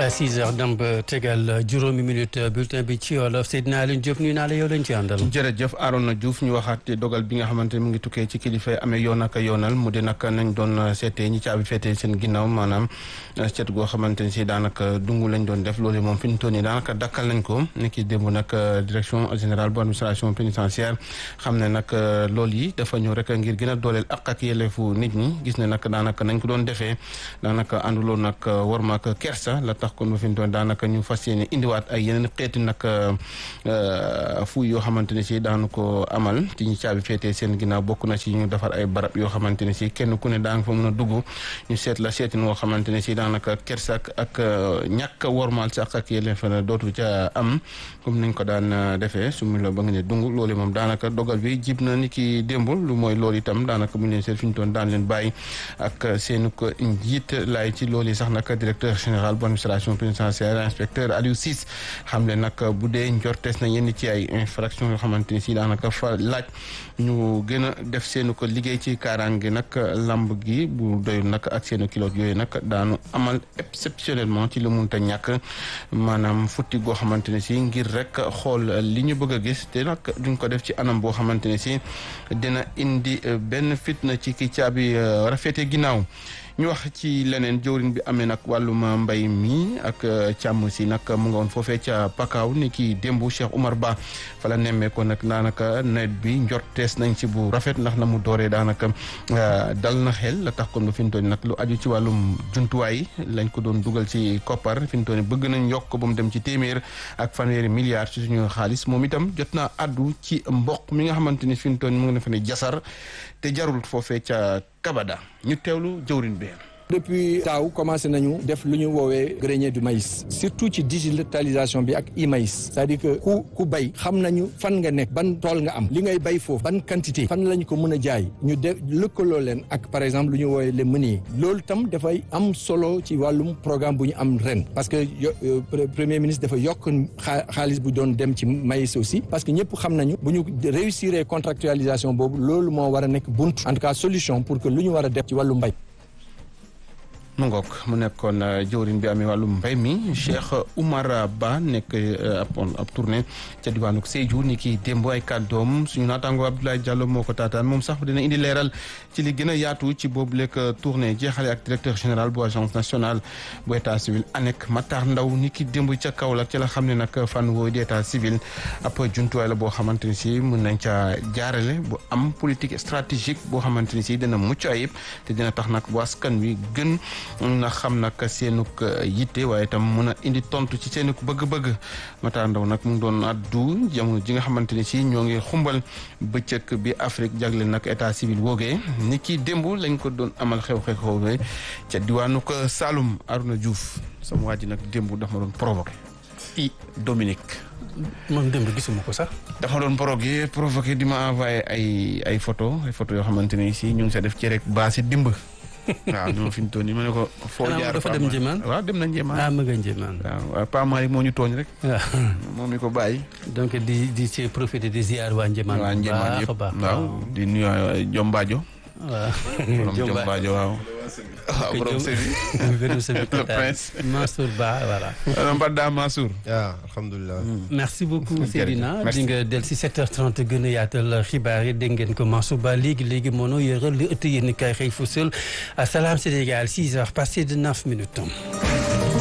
6 heures dem ba tegal juróomi minute bulletin bi ci wolof Seydina Alioune Diop nuyu naa la yow lañ ci àndal. jërëjëf Arona Diouf ñu waxaat dogal bi nga xamante ne mu ngi tukkee ci kilifa amee yoon ak yoonal mu di nag nañ doon seetee ñi caabi feetee seen ginnaaw maanaam seet goo xamante ne si daanaka dungu lañ doon def loolu moom fi ñu toll nii daanaka dakkal nañ ko ni ki démb nag direction générale bu administration pénitentiaire xam ne nag loolu yi dafa ñëw rek ngir gën a dooleel ak ak yelleefu nit ñi gis ne nag daanaka nañ ko doon defee daanaka ànduloon nag war ma ak kersa la tax kon ba fi mu toll daanaka ñu fas yéene indiwaat ay yeneen xeeti nag fuuy yoo xamante ne si daanu ko amal ci ñi caabi féetee seen ginnaaw bokk na ci ñu defar ay barab yoo xamante ne si kenn ku ne daa nga fa mën a dugg ñu seet la seetin woo xamante ne si daanaka kersa ak ak ñàkk wormaal sax ak yelleef la dootu ca am comme niñ ko daan defee su mu la ba nga ne dung loolu moom daanaka dogal bi jib na ni ki démb lu mooy loolu itam daanaka bu ñu leen seet fi ñu toon daan leen bàyyi ak seenu ko njiit laay ci loolu yi sax nag directeur général bu administration pénitentiaire inspecteur Aliou Ciss xam ne nag bu dee njortees na yenn ci ay infraction yoo xamante ni si daanaka fa laaj ñu gën a def seenu ko liggéey ci kaaraange nag lamb gi bu doyul nag ak seenu kiloot yooyu nag daanu amal exceptionnellement ci lu munta ñàkk maanaam futti goo xamante ne si ngir rek xool li ñu bëgg a gis te nag duñ ko def ci anam boo xamante ne si dina indi benn fitna ci ki caabi rafete ginnaaw ñu wax ci leneen jëwriñ bi amee nag wàllum mbay mi ak càmm si nag mu nga woon foofee ca Pakaaw ni ki démb Cheikh Oumar Ba fa la nemmee ko nag daanaka nawet bi njortees nañ ci bu rafet ndax na mu dooree daanaka dal na xel la tax kon ba fi mu toll nag lu aju ci wàllum jumtuwaay lañ ko doon dugal ci koppar fi mu toll bëgg nañ yokk ko ba mu dem ci téeméer ak fanweeri milliards ci suñu xaalis moom itam jot naa addu ci mboq mi nga xamante ni fi mu toll mu ngi ne fa ne jasar te jarul foofee ca Kabada ñu teewlu jëwriñ bi depuis taaw commencé nañu def lu ñu woowee grenier du maïs surtout ci digitalisation bi ak e-maïs c'est-à-dire que ku ku bay xam nañu fan nga nekk ban tool nga am li ngay bay foofu ban quantité fan lañ ko mën a jaay ñu de lëkkaloo leen ak par exemple lu ñu woowee les meuniers loolu tam dafay am solo ci wàllum programme bu ñu am ren parce que premier ministre dafa yokk xaalis bu doon dem ci maïs aussi parce que ñëpp xam nañu bu ñu réussir contractualisation boobu loolu moo war a nekk bunt en tout cas solution pour que lu ñu war a def ci wàllu mbay mu ngoog mu nekkoon jëwriñ bi amee wàllum mbay mi Cheikh Oumar Ba nekk ab ab tournée ca diwaanu Sédhiou ni ki démb ay kàddoom suñu naataango Abdoulaye Diallo moo ko taataan moom sax dina indi leeral ci li gën a yaatu ci boobu lekk tournée jeexale ak directeur général bu agence nationale bu état civil ANEC Matar Ndaw ni ki démb ca Kaolack ca la xam ne nag fànn wooyu di état civil ab jumtuwaay la boo xamante ni si mën nañ ca jaarale bu am politique stratégique boo xamante ni si dina mucc ayib te dina tax nag bu askan wi gën na xam nag seenuk yitte waaye itam mun a indi tontu ci seenuk bëgg-bëgg Matar Ndaw nag mu ngi doon addu jamono ji nga xamante ni si ñoo ngi xumbal bëccëg bi Afrique jagleel nag état civil woogee ni ki démb lañ ko doon amal xew-xew xew ca diwaanu ko Saloum Aruna Diouf sama waa ji nag démb dafa ma doon provoqué i Dominique moom démb gisuma ko sax. dafa doon provoqué provoqué di ma envoyé ay ay photo ay photo yoo xamante ni si ñu ngi sa def ci rek baasi dimb waaw ñoo fi ñu toll nii ma ne ko. foo jaar dafa dem Njéemaan waaw dem na Njéemaan. ah ma nga Njéemaan. waaw Pa Malick moo ñu tooñ rek. waaw moom mi ko bàyyi. donc di di ci profité di ziar waa Njéemaan. waa Njéemaan yëpp waaw di nuyu Jombaajo. waaw borom Jombaajo waaw. waaw borom Sébi. borom Sébi le prince. Mansour Ba voilà. Mbadda Mansour. waaw alhamdulilah. merci beaucoup Seydina di nga del si 7h30 gën a yaatal xibaar yi dégg ngeen ko Mansour Ba léegi léegi moo noo yëral li ëtt yéen kay xëy fësal Salam Sénégal 6h passé de 9 minutes.